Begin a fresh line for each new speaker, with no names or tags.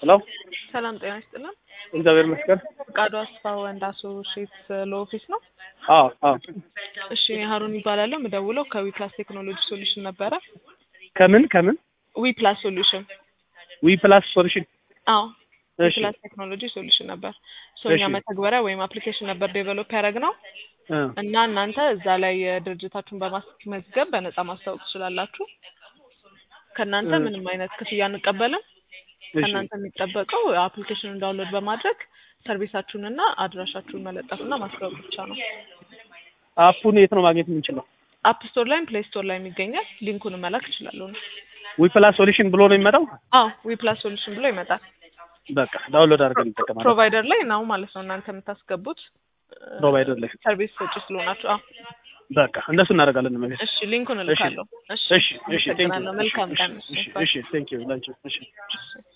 ሄሎ
ሰላም ጤና ይስጥልን።
እግዚአብሔር ይመስገን።
ፈቃዱ አስፋ ወንድ አሶሼት ለኦፊስ ነው።
አዎ አዎ።
እሺ ሀሩን ይባላለሁ። የምደውለው ከዊፕላስ ቴክኖሎጂ ሶሉሽን ነበረ።
ከምን ከምን
ዊፕላስ ሶሉሽን
ዊ ፕላስ ሶሉሽን
አዎ
እሺ
ዊፕላስ ቴክኖሎጂ ሶሉሽን ነበር። ሶኛ
እሺ።
መተግበሪያ ወይም አፕሊኬሽን ነበር ዴቨሎፕ ያደረግነው
እ
እና እናንተ እዛ ላይ ድርጅታችሁን በማስመዝገብ በነፃ ማስታወቅ ትችላላችሁ። ከእናንተ
እ
ምንም አይነት ክፍያ አንቀበልም።
እሺ
ከእናንተ የሚጠበቀው አፕሊኬሽኑን ዳውንሎድ በማድረግ ሰርቪሳችሁንና አድራሻችሁን መለጠፍና ማስታወቅ ብቻ ነው።
አፑን የት ነው ማግኘት የምንችለው?
አፕ ስቶር ላይም ፕሌይ ስቶር ላይም ይገኛል። ሊንኩን መላክ እችላለሁ ነው።
ዊ ፕላስ ሶሉሽን ብሎ ነው የሚመጣው።
አዎ ዊፕላስ ሶሉሽን ብሎ ይመጣል።
በቃ ዳውንሎድ አድርገን እንጠቀማለን።
ፕሮቫይደር ላይ ነው ማለት ነው እናንተ የምታስገቡት
ፕሮቫይደር ላይ
ሰርቪስ ሰጪ ስለሆናችሁ። አዎ
በቃ እንደሱ እናደርጋለን። መቤት
እሺ ሊንኩን
እሺ
እልካለሁ። እሺ
እሺ እሺ ቴንክ ዩ
አመሰግናለሁ። መልካም ቀን።
እሺ እሺ ቴንክ ዩ ላንቺ እሺ
እሺ